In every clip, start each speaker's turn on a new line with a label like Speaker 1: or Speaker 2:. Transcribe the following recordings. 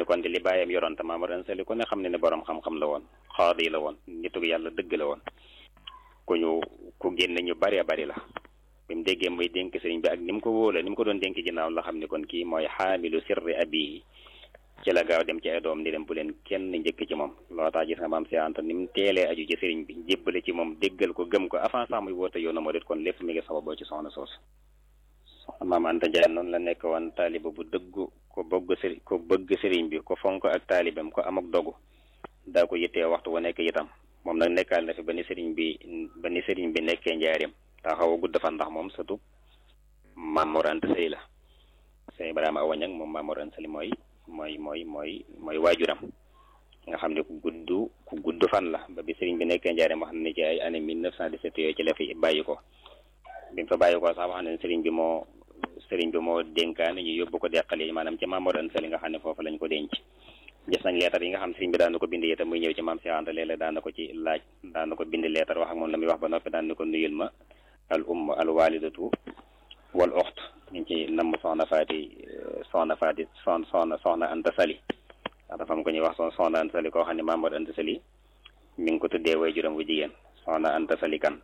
Speaker 1: kon di li bàyyam yoroon te Maamor Anta Sali ku ne xam ne ne borom xam-xam la woon xaadi la woon nitu yàlla dëgg la woon ku ñu ku génne ñu bari bari la bi mu déggee muy dénk sëriñ bi ak ni mu ko wóola ni mu ko doon dénk ginnaaw la xam ne kon kii mooy xaamilu sirri abihi ci la gaaw dem ci ay doom ni dem bu leen kenn njëkk ci moom loo tax gis nga maam si Anta ni mu teelee aju ci sëriñ bi jébbale ci moom déggal ko gëm ko avant sax muy woote yoonu moo kon lépp mi ngi sababoo ci soxna soosu soxna maam Anta Ndiaye noonu la nekk woon taaliba bu dëggu ko bëgg sëriñ ko bëgg sëriñ bi ko fonk ak taalibam ko am ak dogu daa ko yittee waxtu wu nekk itam moom nag nekkaal na fi ba ni sëriñ bi ba ni sëriñ bi nekkee njaareem daa xaw a gudd fan ndax moom surtout Maam Mor Anta Sali la sëñ Ibrahima Awa Ñang moom Maam Mor Anta Sali mooy mooy mooy mooy mooy waajuram nga xam ne ku gudd ku gudd fan la ba bi sëriñ bi nekkee njaareem wax na ne ci ay année 1917 yooyu ci la fi bàyyi ko bi mu fa bàyyi ko sax wax na ne sëriñ bi moo sëriñ bi moo dénkaane ñu yóbbu ko deqali maanaam ci Maam Mor Anta Sali nga xam ne foofu lañ ko denc gis nañ leetar yi nga xam sëriñ bi daan na ko bind itam muy ñëw ci maam Cheikh Anta léeg-léeg daan na ko ci laaj daan na ko bind leetar wax ak moom la muy wax ba noppi daan na ko nuyul ma al umm al walidatu wal oxt ñu ngi ci namm soxna faati soxna faati son soxna soxna Anta Sali ndax dafa am ko ñuy wax son soxna Anta Sali koo xam ne Maam Mor Anta Sali mi ngi ko tuddee way juróom bu jigéen soxna Anta Sali kan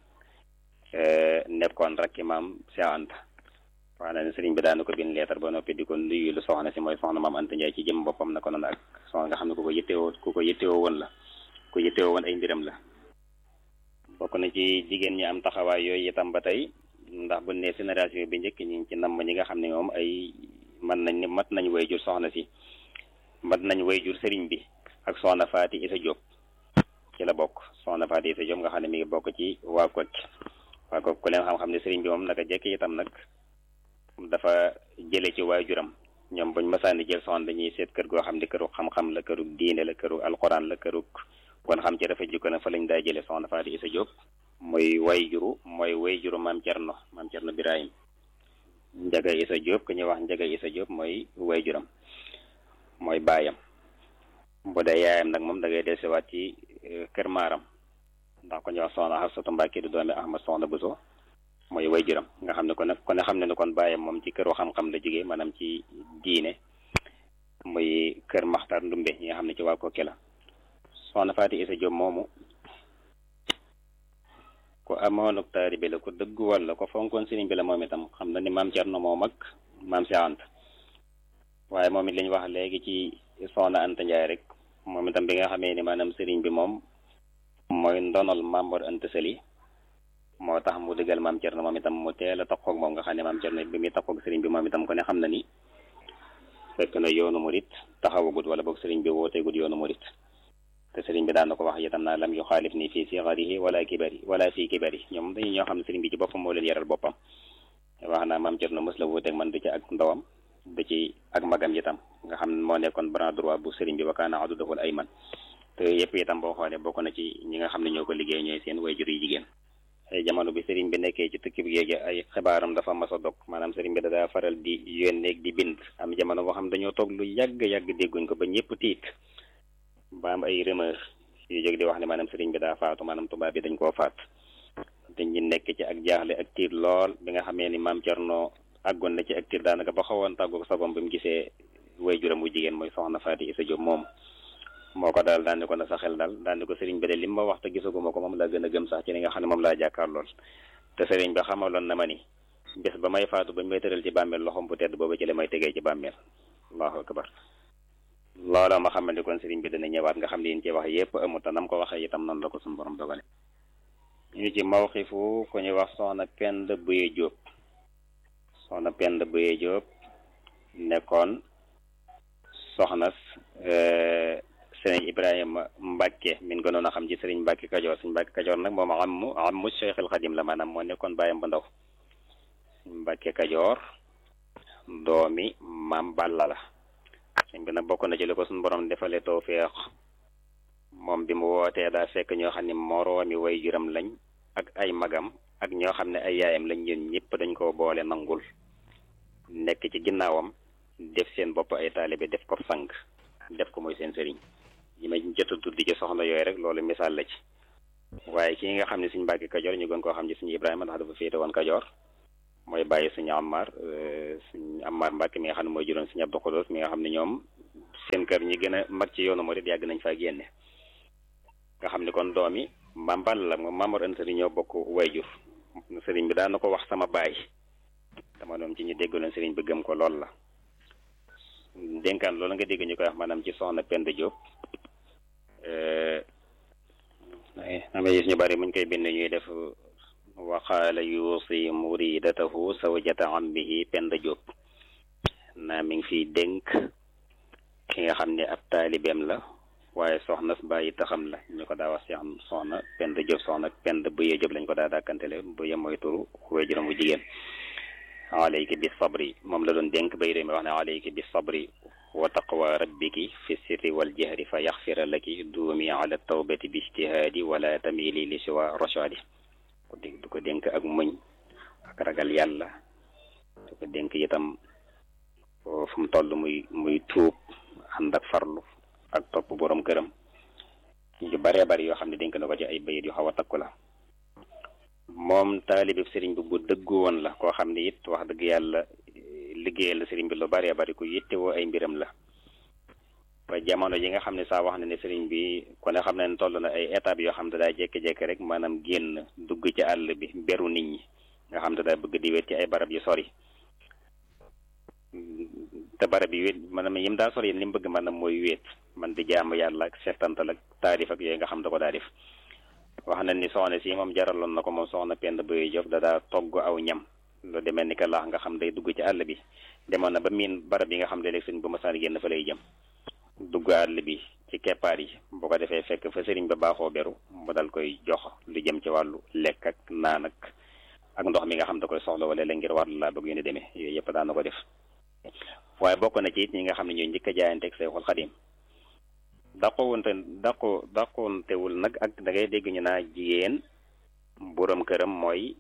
Speaker 1: nekkoon rek ki maam Cheikh Anta wax na ne sëriñ bi daan na ko bind leetar ba noppi di ko nuyu lu soxna si mooy soxna maam Anta Ndiaye ci jëm boppam na ko noonu ak soxna nga xam ne ku ko yittewoo ku ko yittewoo woon la ku yittewoo woon ay mbiram la bokk na ci jigéen ñi am taxawaay yooyu itam ba tey ndax bu ne génération bi njëkk ñi ci namm ñi nga xam ne moom ay mën nañ ni mat nañ way jur soxna si mat nañ way jur sëriñ bi ak soxna Faati Isa Diop ci la bokk soxna Faati Isa Diop nga xam ne mi ngi bokk ci waa Kocc waa Kocc ku leen xam-xam ne sëriñ bi moom naka jekk itam nag dafa jële ci waajuram ñoom buñ masaani jël soxna dañuy seet kër goo xam ne këru xam-xam la këru diine la këru alxuraan la këru kon xam ci dafa jikko na fa lañ daa jële soxna Faati Isa Diop mooy way juru mooy way juru maam Cerno maam Cerno Birahim Njaga Isa Diop ku ñuy wax Njaga Isa Diop mooy way juram mooy baayam bu dee yaayam nag moom da ngay dellusiwaat ci kër maaram ndax ku ñuy wax soxna Xafsatu Mbàkke du doomi Ahmad soxna Buso mooy way juram nga xam ne kon kon xam ne ne kon baayam moom ci këru xam-xam la jógee maanaam ci diine muy kër Maxtar Ndumbe ñi nga xam ne ci waa Kokki la soxna Faati Isa Diop moomu ku amoon ak taalibe la ku dëggu walla ko fonkoon sëriñ bi la moom itam xam na ni maam Cerno moo mag maam si Anta waaye moom it li ñu wax léegi ci soxna Anta Ndiaye rek moom itam bi nga xamee ni maanaam sëriñ bi moom mooy ndonol Maam Mor Anta Sali moo tax mu dëggal maam Cerno moom itam mu teel a taxaw ak moom nga xam ne maam Cerno bi muy taxaw ak sëriñ bi moom itam ko ne xam na ni fekk na yoonu murit taxawagut wala boog sëriñ bi wooteegut yoonu murit te sëriñ bi daan na ko wax itam naa lam yu xaalif ni fii sigarihi wala kibari wala fii kibari ñoom dañu ñoo xam ne sëriñ bi ci boppam moo leen yaral boppam wax naa maam Cerno mës la wuuteeg man du ci ak ndawam du ci ak magam itam nga xam ne moo nekkoon bras droit bu sëriñ bi wa kaana adudahu al ayman te yëpp itam boo xoolee bokk na ci ñi nga xam ne ñoo ko liggéey ñooy seen wayjur yi jigéen ay jamono bi sëriñ bi nekkee ci tukki bi géej ay xibaaram dafa mas a dog maanaam sëriñ bi da daa faral di yónneeg di bind am jamono boo xam dañoo toog lu yàgg yàgg dégguñ ko ba ñëpp tiit ba am ay rumeur yu jóg di wax ne maanaam sëriñ bi daa faatu maanaam tubaab bi dañ koo faat te ñi nekk ci ak jaaxle ak tiit lool bi nga xamee ni maam Cerno àggoon na ci ak tiit daanaka ba xawoon tàggu sagom bi mu gisee waajuram bu jigéen mooy soxna Faati Isa Jóob moom moo ko daal daan ni ko na sa xel daal daan ni ko sëriñ bi de lim ma wax te gisaguma ko moom laa gën a gëm sax ci li nga xam ne moom laa jàkkaar lool te sëriñ bi xamaloon na ma ni bés ba may faatu bañ may tëral ci bàmmeel loxom bu tedd booba ci la may tegee ci bàmmeel allahu akbar loola ma xamal ni kon sëriñ bi dana ñëwaat nga xam ne yéen ci wax yépp amut te nam ko waxee itam noonu la ko suñu borom dogale ñu ci mawxifu ku ñuy wax soxna Pend Buye Jóob soxna Pend Buye Jóob nekkoon soxna sëriñ Ibrahima Mbacke min gënoon a xam ci sëriñ Mbacke Kajoor sëriñ Mbacke Kajoor nag moom ammu ammu Cheikh al Xadim la maanaam moo nekkoon bàyyam bu ndaw Mbacke Kajoor doomi maam Balla la sëñ bi nag bokk na ci li ko suñu borom defalee tawfeex moom bi mu wootee daa fekk ñoo xam ne moroomi way juram lañ ak ay magam ak ñoo xam ne ay yaayam lañ ñun ñëpp dañ koo boole nangul nekk ci ginnaawam def seen bopp ay taalibe def ko sang def ko mooy seen sëriñ yi ma jot a tudd ci soxna yooyu rek loolu misaal la ci waaye ki nga xam ne suñ Mbàkke Kajoor ñu gën koo xam ci suñu Ibrahima ndax dafa féete woon Kajoor mooy bàyyi suñu Amar suñu Amar Mbàkke mi nga xam ne mooy juróom suñu Abdou Khodos mi nga xam ne ñoom seen kër kër ñi gën a mag ci yoonu murid yàgg nañ faa génne nga xam ni kon doom yi Maam Balla la moom Maamor Anta Sali ñoo bokk wayjur sëriñ bi daan na ko wax sama baay dama doon ci ñu déggaloon sëriñ bi gëm ko lool la dénkaan loolu nga dégg ñu koy wax maanaam ci soxna Penda Diop ama gis ñu bari muñ koy bind ñuy def waxaala yuusi muridatahu sawjata ammihi Penda Diop naa mi ngi fiy dénk ki nga xam ne ab taalibeem la waaye soxna bàyyi taxam la ñu ko daa wax si am soxna Penda Diop soxna Penda Buye Diop lañ ko daa dàkkantele Buye mooy turu waajuram bu jigéen alayki bi sabri moom la doon dénk bay réew mi wax ne alayki bi sabri wa taqwa rabbiki fi sirri wal jahri fa yaxfira laki duumi ala tawbati bi ijtihaadi wala tamili li siwa rashadi ko dégg du ko dénk ak muñ ak ragal yàlla du ko dénk itam fu mu toll muy muy tuub ànd ak farlu ak topp borom këram yu baree bari yoo xam ne dénk na ko ci ay bayit yu xaw a takku la moom taalibi sëriñ bi bu dëggu woon la koo xam ne it wax dëgg yàlla liggéeyal la sëriñ bi lu baree bari ku yittewoo ay mbiram la ba jamono yi nga xam ne saa wax na ne sëriñ bi ku ne xam ne toll na ay étapes yoo xam ne daa jékki-jékki rek maanaam génn dugg ci àll bi beru nit ñi nga xam ne daa bëgg di wéet ci ay barab yu sori te barab yi wéet maanaam yim daa sori yéen li mu bëgg maanaam mooy wéet man di jaamu yàlla ak seetantal ak taarif ak yooyu nga xam da ko daa def wax na ni soxna si moom jaraloon na ko moom soxna Penda Boye Diop da daa togg aw ñam lu demee ni que laax nga xam day dugg ci àll bi demoon na ba miin barab yi nga xam ne léegi sëriñ bu masaan génn fa lay jëm dugg àll bi ci keppaar yi bu ko defee fekk fa sëriñ ba baaxoo beru mu dal koy jox lu jëm ci wàllu lekk ak naan ak ak ndox mi nga xam da koy soxla wala la ngir wàllu laa bëgg yu ne demee yooyu yëpp daan na ko def waaye bokk na ci it ñi nga xam ne ñooy njëkk a jaayanteeg Seexul Xadim daqowunte daqo daqontewul nag ak da ngay dégg ñu naa jigéen boroom këram mooy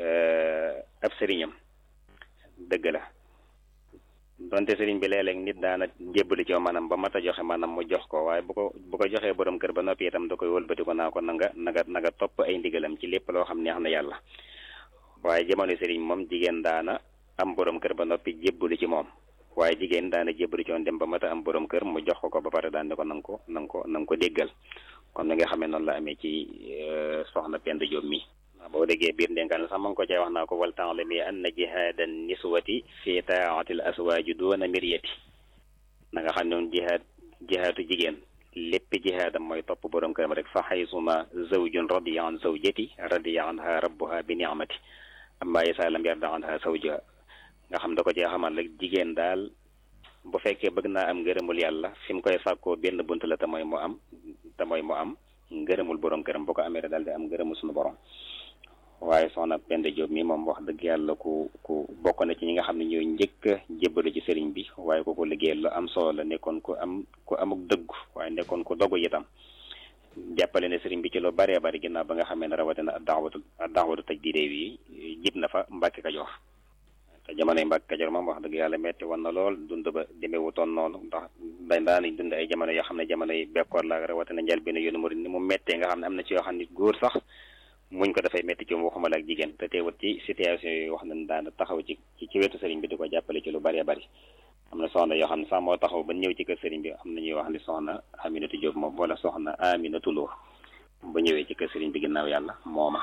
Speaker 1: ab sëriñam dëgg la donte sëriñ bi léeg-léeg nit daana jébbali ci maanaam ba mat a joxe maanaam mu jox ko waaye bu ko bu ko joxee boroom kër ba noppi itam da koy wëlbati ko naa ko na nga na nga na nga topp ay ndigalam ci lépp loo xam neex na yàlla waaye jamono sëriñ moom jigéen daana am boroom kër ba noppi jébbali ci moom waaye jigéen daana jébbali ci woon dem ba mat a am borom kër mu jox ko ko ba pare daan ne ko nanga ko nanga ko nanga ko déggal comme ni nga xamee noonu la amee ci soxna Penda Diop mi boo déggee biir ndénkaan sax ma ngi ko cay wax naa ko wal ta'lami anna jihaadan niswati fi taatil aswaaji doona miryati na nga xam ne moom jihaad jihaatu jigéen lépp jihaadam mooy topp borom këram rek fa xaysuma zawjun radiya an zawjati radiya anha rabbuha bi ni'mati amma isa lam yarda anha zawja nga xam da ko cee xamal rek jigéen daal bu fekkee bëgg naa am ngërëmul yàlla fi mu koy sàkkoo benn bunt la te mooy mu am te mooy mu am ngërëmul borom këram bu ko amee daal di am ngërëmul suñu borom waaye soxna Penda Diop mi moom wax dëgg yàlla ku ku bokk na ci ñi nga xam ne ñooy njëkk a jébbalu ci sëriñ bi waaye ku ko liggéey lu am solo la nekkoon ku am ku amuk dëggu waaye nekkoon ku dogu itam jàppale ne sëriñ bi ci lu baree bari ginnaaw ba nga xamee ne rawatina daawatu daawatu tajdiide bi jib na fa Mbàkke Kajoor te jamonoy Mbàkke Kajoor moom wax dëgg yàlla metti woon na lool dund ba demeewutoon noonu ndax dañ daanañ dund ay jamono yoo xam ne jamono yi bekkoor la rawatina njël bi ne yoonu murid ni mu mettee nga xam ne am na ci yoo xam ne góor sax muñ ko dafay metti ci moom waxuma la ak jigéen te teewut ci situation yooyu wax nañ daan taxaw ci ci wetu sëriñ bi di ko jàppale ci lu bëree bëri am na soxna yoo xam ne sax moo taxaw ba ñëw ci kër sëriñ bi am na ñuy wax ni soxna Aminatu Diop moom wala soxna Aminatu Lo ba ñëwee ci kër sëriñ bi ginnaaw yàlla mooma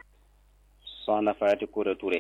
Speaker 1: soxna Faati Koura Touré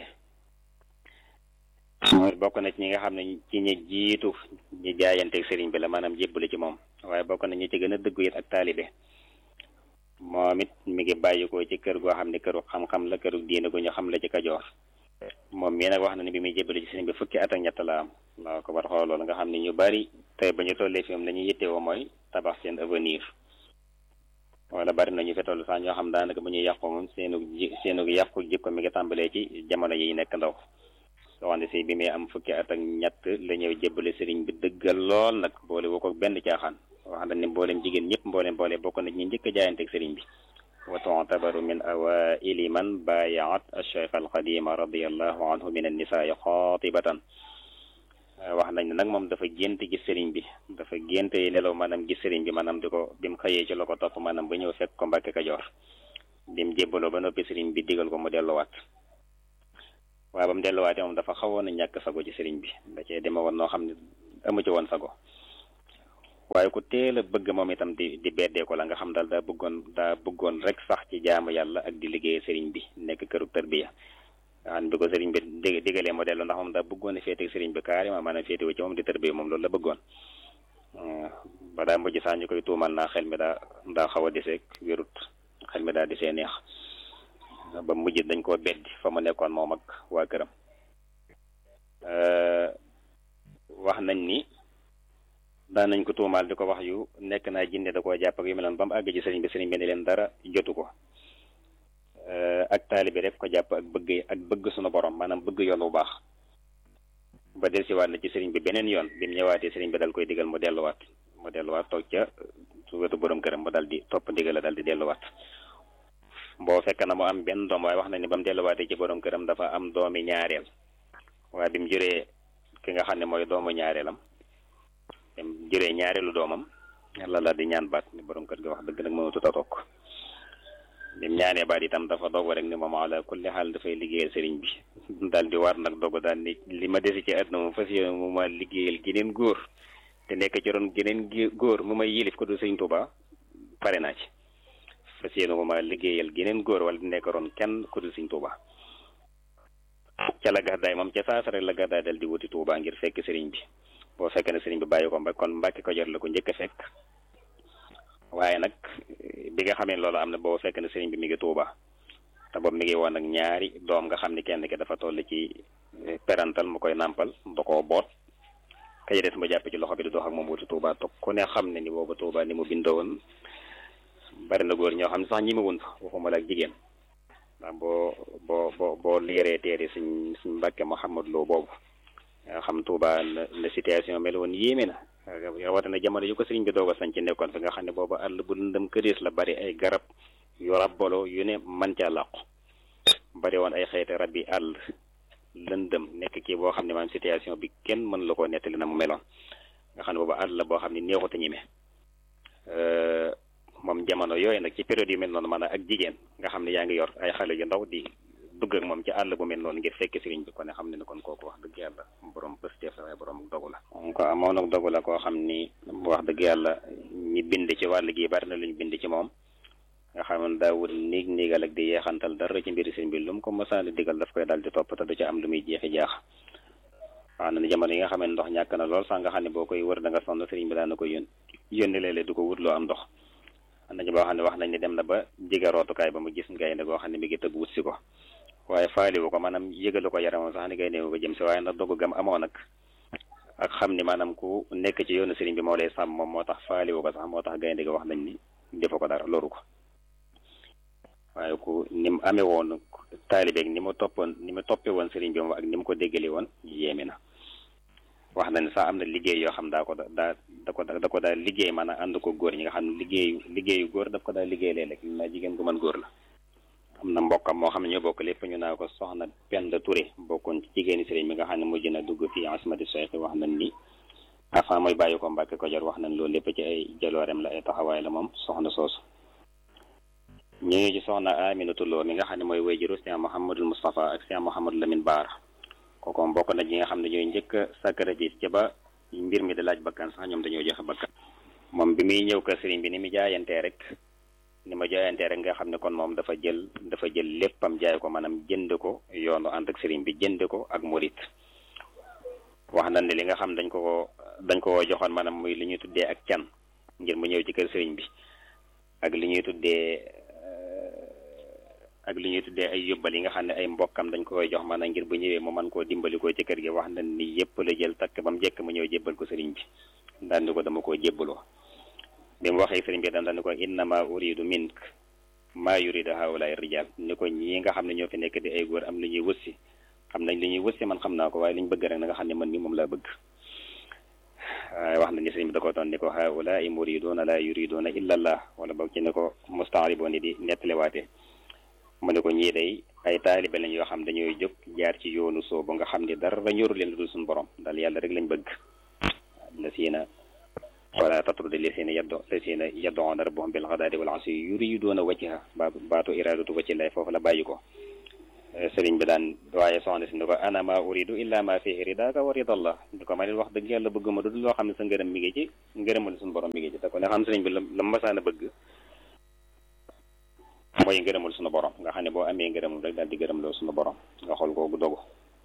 Speaker 1: mooy bokk na ci ñi nga xam ne ci ñi jiitu ñi jaayanteeg sëriñ bi la maanaam jébbale ci moom waaye bokk na ñi ci gën a dëggu it ak taalibe moom it mi ngi bàyyi ko ci kër goo xam ne këru xam-xam la këru diine gu ñu xam la ci kajoor moom mii nag wax na ne bi muy jébbale ci sëriñ bi fukki at ak ñett la am laa ko war xool loolu nga xam ne ñu bari tey ba ñu tollee fi moom la ñuy yittewoo mooy tabax seen avenir wala bari na ñu fi toll sax ñoo xam daanaka bu ñuy yàqu moom seenu ji seenu yàqu jikko mi ngi tàmbalee ci jamono yi nekk ndaw soxna si bi muy am fukki at ak ñett la ñëw jébbale sëriñ bi dëggal lool nag boole woo ko benn caaxaan wax na ni mboolem jigéen ñëpp mboolem boole bokk na ñi njëkk a jaayanteeg sëriñ bi wa tu'tabaru min awaili man baayaat acheikh alqadima radiallahu anhu min annisaai xaatibatan wax nañ ne nag moom dafa gént gis sëriñ bi dafa gént nelaw maanaam gis sëriñ bi maanaam di ko bi mu xëyee ci la ko topp maanaam ba ñëw fekk ko Mbàkke Kajoor bi mu jébbaloo ba noppi sëriñ bi digal ko mu delluwaat waaye ba mu delluwaatee moom dafa xawoon a ñàkk sago ci sëriñ bi da cee deme woon noo xam ne amu ci woon sago waaye ku teel a bëgg moom itam di di beddee ko la nga xam daal daa bëggoon daa bëggoon rek sax ci jaamu yàlla ak di liggéey sëriñ bi nekk këru tarbiya an bi ko sëriñ bi dig digalee mu dellu ndax moom daa bëggoon a féete sëriñ bi carrément maanaam féete wu ci moom di tarbiya moom loolu la bëggoon ba daa mujj sax ñu koy tuumal naa xel mi daa daa xaw a deseeg wérut xel mi daa desee neex ba mujj dañ koo beddi fa mu nekkoon moom ak waa këram wax nañ ni daan nañ ko tuumaal di ko wax yu nekk naa jinne da koo jàpp ak yu mel noonu ba mu àgg ci sëriñ bi sëriñ bi ne leen dara jotu ko ak taalibe rek ko jàpp ak bëgg ak bëgg sunu borom maanaam bëgg yoon bu baax ba del si waat na ci sëriñ bi beneen yoon bi mu ñëwaatee sëriñ bi dal koy digal mu delluwaat mu delluwaat toog ca su wetu borom këram mu dal di topp ndigal la dal di delluwaat boo fekk na mu am benn doom waaye wax na ni ba mu delluwaatee ci borom këram dafa am doomi ñaareel waaye bi mu juree ki nga xam ne mooy doomu ñaareelam bi mu juree ñaareelu doomam yàlla la di ñaan baat ni borom kër gi wax dëgg nag mënatut a toog bi mu ñaanee baat itam dafa dogu rek ni moom ala kulli xaal dafay liggéeyal sëriñ bi daal di war nag dogu daal ni li ma desi ci àdduna moom fas yéene mu ma liggéeyal geneen góor te nekk ci ron geneen góor mu may yilif ko du sëriñ Tuuba pare naa ci fas yéene mu ma liggéeyal geneen góor wala di nekk ron kenn ku du sëriñ Tuuba ca la gàddaay moom ca saasa rek la gàddaay dal di wuti Tuuba ngir fekk sëriñ bi boo fekk ne sëriñ bi bàyyi ko mba kon Mbàkke Kajoor la ko njëkk a fekk waaye nag bi nga xamee loolu am na boo fekk ne sëriñ bi mi ngi Tuuba te boobu mi ngi woon ak ñaari doom nga xam ne kenn ki dafa toll ci perantal mu koy nàmpal da koo boot ka des mu jàpp ci loxo bi di dox ak moom wuti Tuuba toog ku ne xam ne ni boobu Tuuba ni mu bindoo woon bari na góor ñoo xam ne sax ñi ma wun fa waxuma la ak jigéen ndax boo boo boo boo liiree téere suñ suñ Mbàkke Mouhamad Lo boobu nga xam Tuuba la situation mel woon yéeme na rawatina jamono yu ko sëriñ bi doog a sañ ci nekkoon fi nga xam ne boobu àll bu lëndëm këriis la bari ay garab yu rabbalo yu ne man caa làqu bari woon ay xeeti rab yi àll lëndëm nekk kii boo xam ne maanaam situation bi kenn mën la koo nettali na mu meloon nga xam ne boobu àll la boo xam ne neexut a ñeme moom jamono yooyu nag ci période yu mel noonu maanaam ak jigéen nga xam ne yaa ngi yor ay xale yu ndaw di dugg ak moom ci àll bu mel noonu ngir fekk sëriñ bi kon ne xam ne ne kon kooku wax dëgg yàlla borom pësteef la waaye borom dogu la ko amoon nag dogu la koo xam ni wax dëgg yàlla ñi bind ci wàll gi bari na lu ñu bind ci moom nga xam ne daawul niig niigal ak di yeexantal dara ci mbiri sëriñ bi lu mu ko mësaani digal daf koy daal di topp te du ci am lu muy jeexi jaax wax na ne jamono yi nga xam ne ndox ñàkk na lool sax nga xam ne boo koy wër da nga sonn sëriñ bi daan na ko yón yónni léeg-léeg du ko wut loo am ndox am nañu boo xam ne wax nañ ne dem na ba jege rootukaay ba mu gis gaynde goo xam ne mi ngi tëb wut si ko waaye faaliwu ko maanaam yëgalu ko yaramam sax ni gaynde ko jëm si waaye ndax dogu gam amoon nag ak xam ni maanaam ku nekk ci yoonu sëriñ bi moo lay sàmm moom moo tax faaliwu ko sax moo tax gaynde gi wax nañ ni defu ko dara loru ko waaye ku ni mu amee woon taalibeeg ni mu toppoon ni mu toppee woon sëriñ bi moom ak ni mu ko déggalee woon yéeme na wax na ne sax am na liggéey yoo xam daa ko daa da ko da ko daa liggéey maanaam ànd ko góor ñi nga xam ne liggéeyu liggéeyu góor daf ko daa liggéey léeg-léeg na jigéen gu mën góor la am na mbokkam moo xam ne ñoo bokk lépp ñu naa ko soxna Penda Touré bokkoon ci jigéeni sëriñ bi nga xam ne mujj na dugg fii asmati Cheikh wax nañ ni avant mooy bàyyi ko Mbàkke Kajoor wax nañ loolu lépp ci ay jaloorem la ay taxawaay la moom soxna soosu ñu ngi ci soxna Aminatu Lo mi nga xam ne mooy wayjuru Cheikh Mouhamadul Moustapha ak Cheikh Mouhamadou Lamine Baara kooku bokk na ñi nga xam ne ñooy njëkk a sacrifice ci ba mbir mi di laaj bakkan sax ñoom dañoo joxe bakkan moom bi muy ñëw kër sëriñ bi ni mu jaayantee rek ni ma jaayantee rek nga xam ne kon moom dafa jël dafa jël léppam jaay ko maanaam jënd ko yoonu ànd ak sëriñ bi jënd ko ak murit wax na ne li nga xam dañ ko dañ ko joxoon maanaam muy li ñuy tuddee ak can ngir mu ñëw ci kër sëriñ bi ak li ñuy tuddee ak li ñuy tuddee ay yóbbal yi nga xam ne ay mbokkam dañ ko koy jox maanaam ngir bu ñëwee mu mën koo dimbali ko ci kër gi wax na ni yëpp la jël takk ba mu jekk mu ñëw jébbal ko sëriñ bi daan ni ko dama koo jébbaloo bi mu waxee sëriñ bi daan daan ni ko innama uridu mink maa yuridu haulaay rijal ni ko ñii nga xam ne ñoo fi nekk di ay góor am lu ñuy wëssi xam nañ li ñuy wëssi man xam naa ko waaye li ñu bëgg rek na nga xam ne man mi moom laa bëgg waaye wax na ni sëriñ bi da ko toon ni ko haulaai muriduna la yuriduna illa allah wala boog ci ne ko mustaariboon di nettaliwaatee mu ne ko ñii day ay taalibe lañ yoo xam dañooy jóg jaar ci yoonu soo ba nga xam ne dara ñoru leen lu dul suñu borom daal yàlla rek lañ bëgg la siina wala tatrudi li siina yaddo la siina yaddoona rabbahum bil ghadaati wal asyi yuriduuna wajha ba baatu iradatu wajhi lay foofu la bàyyi ko sëriñ bi daan waaye soxna si ni ko ana ma uridu illa ma fihi ridaka wa ridallah di ko ma nit wax dëgg yàlla bëgg ma du loo xam ne sa ngërëm mi ngi ci ngërëmal suñu borom mi ngi ci te ko ne xam sëriñ bi la la masaan a bëgg mooy ngërëmal suñu borom nga xam ne boo amee ngërëmul rek daal di gërëm loo suñu borom nga xool kooku dogu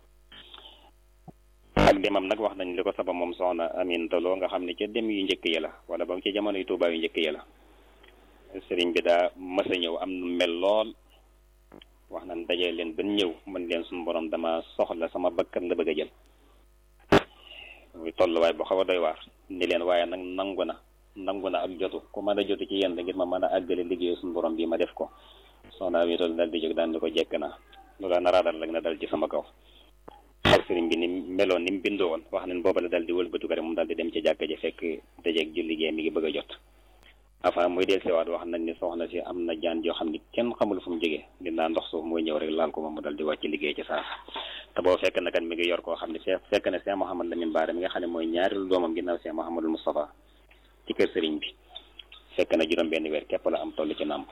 Speaker 1: ak demam nag wax nañ li ko sabab moom soxna Amin Taloo nga xam ne ca dem yu njëkk yi la wala ba ci jamono yu Tuubaa yu njëkk yi la sëriñ bi daa mës a ñëw am nu mel lool wax nañ dajee leen ban ñëw mën leen suñu borom dama soxla sama bakkan la bëgg a jël muy tolluwaay bu xaw a doy waar ni leen waaye nag nangu na nangu na ak jotu ku mën a jotu ci yéen ngir ma mën a àggale liggéey suñu borom bi ma def ko soxna Amin Taloo dal di jóg daan di ko jekk naa lu la naraadal rek na dal ci sama kaw ak sëriñ bi ni meloon ni mu bindoo woon wax nañ booba la dal di wëlbatu ko rek moom dal di dem ci jàkka ji fekk dajeeg julli gee mi ngi bëgg a jot enfin muy del siwaat wax nañ ni soxna si am na jaan joo xam ni kenn xamul fu mu jógee dinaa ndox suuf mooy ñëw rek laal ko moom mu dal di wàcc liggéey ci saa te boo fekk na kat mi ngi yor koo xam ne fekk na Cheikh Mouhamad Lamine Bara mi nga xam ne mooy ñaareelu doomam ginnaaw Cheikh Mouhamadul Moustapha ci kër sëriñ bi fekk na juróom benn weer képp la am toll ci nàmp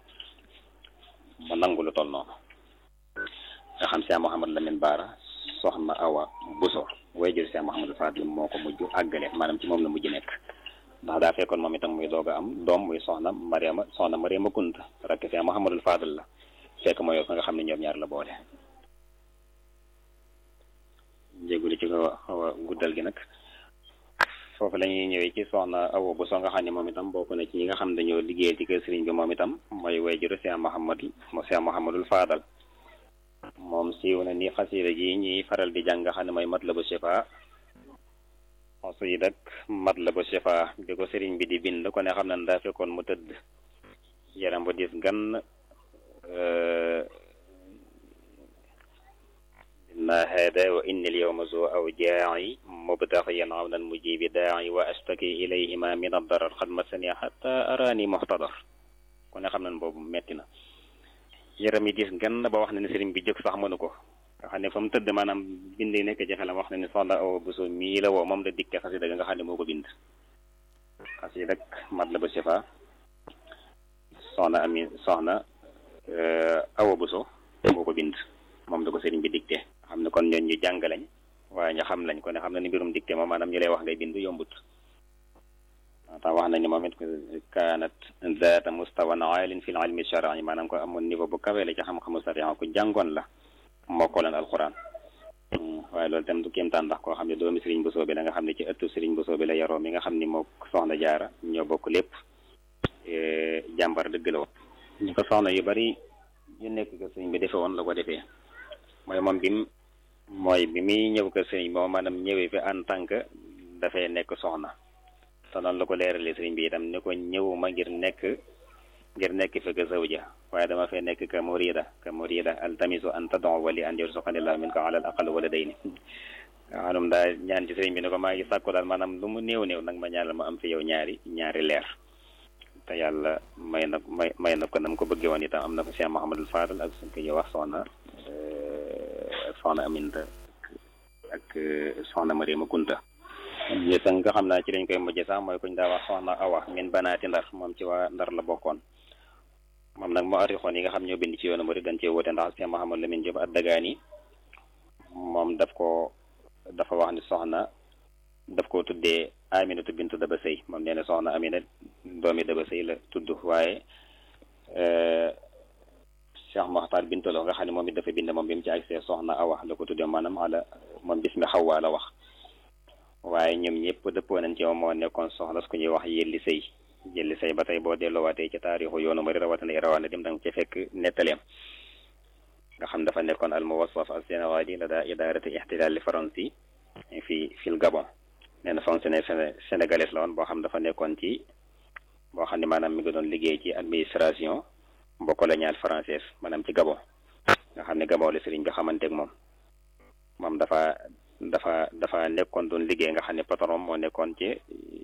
Speaker 1: mu nangu lu toll noonu nga xam Cheikh Mouhamad Lamine Bara soxna Awa Buso way jël Cheikh Mouhamadou Fadil moo ko mujj àggale maanaam ci moom la mujj nekk ndax daa fekkoon moom itam muy doog a am doom muy soxna Mariama soxna Mariama Kunta rakk Cheikh Mouhamadou Fadil la fekk mooy yow nga xam ne ñoom ñaar la boole. jéeguli ci ko xaw a guddal gi nag foofu la ñuy ñëwee ci soxna Awa Buso nga xam ne moom itam bokk na ci ñi nga xam ne dañoo liggéey ci kër sëriñ bi moom itam mooy way jëru Cheikh Mouhamadou Cheikh Mouhamadou Fadal. moom siiw na ni xasida ji ñuy faral di jàng nga xam ne mooy matlabu shifa xasida ak matlabu shifa bi ko sëriñ bi di bind ko ne xam ne daa fekkoon mu tëdd yaram bu dis gan inna hada wa inni al yawma zu aw jaa'i mubtaxiyan awnan mujibi daa'i wa astaki ilayhima min ad-darar xad masani hatta arani muhtadar ko ne xam ne boobu metti na yaram yi diis gan ba wax na ne sëriñ bi jóg sax mënu ko nga xam ne fa mu tëdd maanaam bind nekk ci xelam wax na ne soxna Awa Buso mii la woo moom la dikke xasida nga xam ne moo ko bind xasida ak Matlabu Shifa soxna ami soxna Awa Buso moo ko bind moom la ko sëriñ bi dicté xam ne kon ñooñ ñu jàng lañ waaye ñu xam lañ ko ne xam na ni mbirum dicté moom maanaam ñu lay wax ngay bind yombut tax wax nañu moom it kaanat zaata mustawan aalin fi l ilmi shar'i maanaam ko amoon niveau bu kawe la ci xam-xamu sariya ku jàngoon la mokkooleen alquran waaye loolu tam du kéemtaan ndax koo xam ne doomi sëriñ Bousso bi la nga xam ne ci ëttu sëriñ Bousso bi la yaroo mi nga xam ni moo soxna jaara ñoo bokk lépp jàmbar dëgg la woon ñu ko soxna yu bari yu nekk ko sëriñ bi defe woon la ko defee mooy moom bi mu mooy bi muy ñëw ko sëriñ moom maanaam ñëwee fi en tant que dafay nekk soxna te noonu la ko leeralee sëriñ bi itam ni ko ñëwuma ngir nekk ngir nekk fi ka zawja waaye dama fay nekk ka murida ka murida altamisu an tadon wali an yarzuqanillahu min ko alal aqal wala day ni nga xanum daa ñaan ci sëriñ bi ni ko maa ngi sàkku daal maanaam lu mu néew néew nag ma ñaanal ma am fi yow ñaari ñaari leer te yàlla may na may may na ko nam ko bëggee woon itam am na ko Cheikh Mouhamadul Fadal ak suñ ko ñuy wax soxna soxna Aminta ak soxna Mariama Kunta yéesa nga xam naa ci lañ koy mujjee sax mooy kuñ daa wax soxna awa min banaati ndar moom ci waa ndar la bokkoon moom nag moo arixoon yi nga xam ñoo bind ci yoonu murid dañ cee woote ndax Cheikh Mouhamadou Lamine Diop ad-Dagani moom daf ko dafa wax ni soxna daf ko tuddee Aminatu bintu Daba Sëy moom nee na soxna Amina doomi Daba Sëy la tudd waaye Cheikh Moxtaar Bintalo nga xam ne moom it dafa bind moom bi mu ci agsee soxna awa la ko tuddee maanaam ala moom bismi Xawwa la wax waaye ñoom ñëpp dëppoo nañ ci moom moo nekkoon soxna su ko ñuy wax yelli sëy yelli sëy ba tey boo delloowaatee ci taarixu yoonu mari rawatina rawatina dem danga ci fekk nettaleem nga xam dafa nekkoon al muwassaf al sénégali la daa idarati ihtilal li faransi fii fil Gabon nee na fonctionnaire sénégalais la woon boo xam dafa nekkoon ci boo xam ne maanaam mi ngi doon liggéey ci administration mbokk coloniale française maanaam ci Gabon nga xam ne Gabon la sëriñ bi xamanteeg moom moom dafa dafa dafa nekkoon doon liggéey nga xam ne patron moo nekkoon ci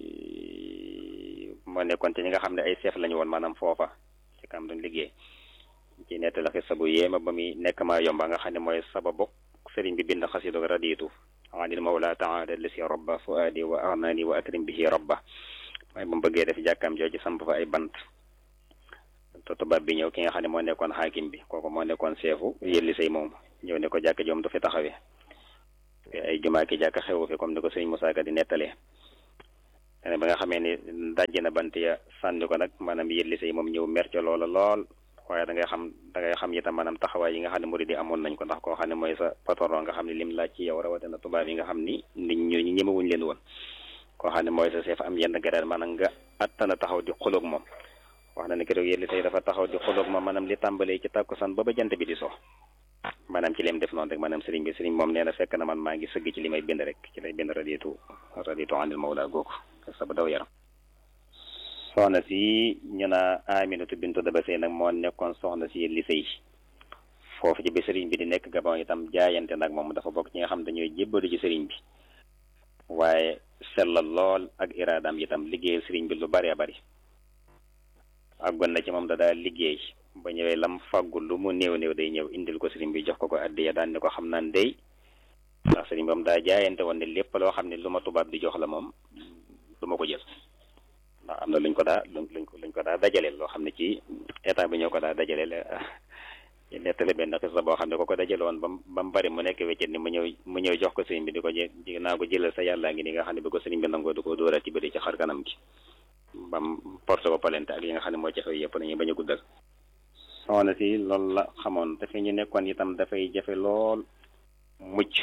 Speaker 1: moo nekkoon ci ñi nga xam ne ay chef lañu woon maanaam foofa ci kam doon liggéey ci nett la xisa bu yéema ba muy nekk maa yomba nga xam ne mooy sababu sëriñ bi bind xasidu raditu anil mawla taala lisi robba fuadi wa arnani wa akrim bihi robba mooy ba mu bëggee def jàkkaam jooju samp fa ay bant te tubaab bi ñëw ki nga xam ne moo nekkoon xaakim bi kooku moo nekkoon seefu yëlli say moom ñëw ne ko jàkk joom du fi taxawee ay jumaa ki jàkk xewu fi comme ni ko sëñ Moussa Ka di nettalee te ba nga xamee ni dajj na bant ya sànni ko nag maanaam yëlli say moom ñëw mer ca loola lool waaye da ngay xam da ngay xam itam maanaam taxawaay yi nga xam ne murid yi amoon nañ ko ndax koo xam ne mooy sa patron nga xam ne lim laaj ci yow rawatina tubaab yi nga xam ni nit ñu ñemewuñ leen woon koo xam ne mooy sa chef am yenn garaat maanaam nga attana taxaw di xuloog moom wax na ne keroog yëlli say dafa taxaw di xuloog moom maanaam li tàmbalee ci tàkkusaan ba ba jant bi di so maanaam ci lim def noonu rek maanaam sëriñ bi sëriñ moom nee na fekk na man maa ngi sëgg ci li may bind rek ci lay bind raditu raditu anil mawla googu sa ba daw yaram soxna si ñu naa Aminatu bintu Daba Sey nag moo nekkoon soxna si li sëy foofu ci bi sëriñ bi di nekk Gabon itam jaayante nag moom dafa bokk ci nga xam dañuy jébbalu ci sëriñ bi waaye sellal lool ak iraadam itam liggéeyal sëriñ bi lu bari a bari àggoon na ci moom da daal liggéey ba ñëwee lam fàggul lu mu néew néew day ñëw indil ko sëriñ bi jox ko ko addiya daan ni ko xam naan day ndax sëriñ bi moom daa jaayante woon ne lépp loo xam ne lu ma tubaab di jox la moom du ma ko jël ndax am na luñ ko daa luñ ko luñ ko daa dajaleel loo xam ne ci état bi ñoo ko daa dajaleel nettali benn xisa boo xam ne ko ko dajale woon ba ba mu bari mu nekk weccet ni mu ñëw mu ñëw jox ko sëriñ bi di ko jé naa ko jëlal sa yàllaa ngi ni nga xam ne bi ko sëriñ bi nangoo di ko dóoral ci bëri ci xar kanam gi bam porte ko palente ak yi nga xam ne moo ci xew yëpp nañu bañ a guddal soxna si loolu la xamoon te fi ñu nekkoon itam dafay jafe lool mucc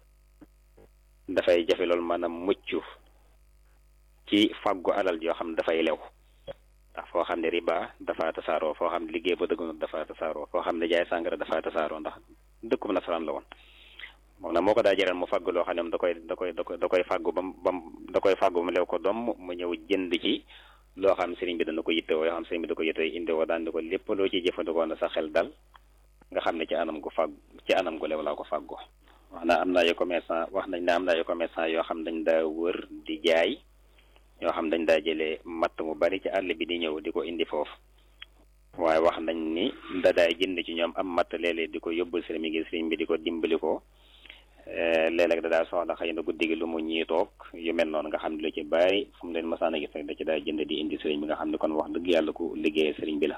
Speaker 1: dafay jafe lool maanaam mucc ci fàggu alal yoo xam ne dafay lew ndax foo xam ne riba dafa tasaaroo foo xam ne liggéey ba dëggunut dafa tasaaroo foo xam ne jaay sàngara dafa tasaaroo ndax dëkkub nasaraan la woon moom nag moo ko daa jaral mu fàgg loo xam ne da koy da koy da koy da koy fàggu bam bam da koy fàggu ba mu lew ko doom mu ñëw jënd ci loo xam sëriñ bi dana ko yittewoo yoo xam sëriñ bi da ko yittewoo indiwoo daan di ko lépp loo ci jëfandikoo na sa xel dal nga xam ne ci anam gu fàgg ci anam gu lew laa ko fàggoo wax na am na ay commerçant wax nañ ne am na ay commerçant yoo xam dañ daa wër di jaay yoo xam dañ daa jëlee matt mu bari ci àll bi di ñëw di ko indi foofu waaye wax nañ ni da daay jënd ci ñoom am matt léeg-léeg di ko yóbbul sëriñ bi ngir sëriñ bi di ko dimbali ko léeg-léeg da daa soxla xëy na guddi gi lu mu ñii toog yu mel noonu nga xam ne lu ci bari fu mu leen masaan a gis rek da ci daa jënd di indi sëriñ bi nga xam ne kon wax dëgg yàlla ku liggéeyee sëriñ bi la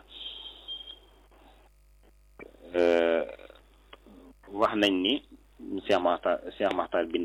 Speaker 1: wax nañ ni Cheikh Makhtar Cheikh Makhtar bin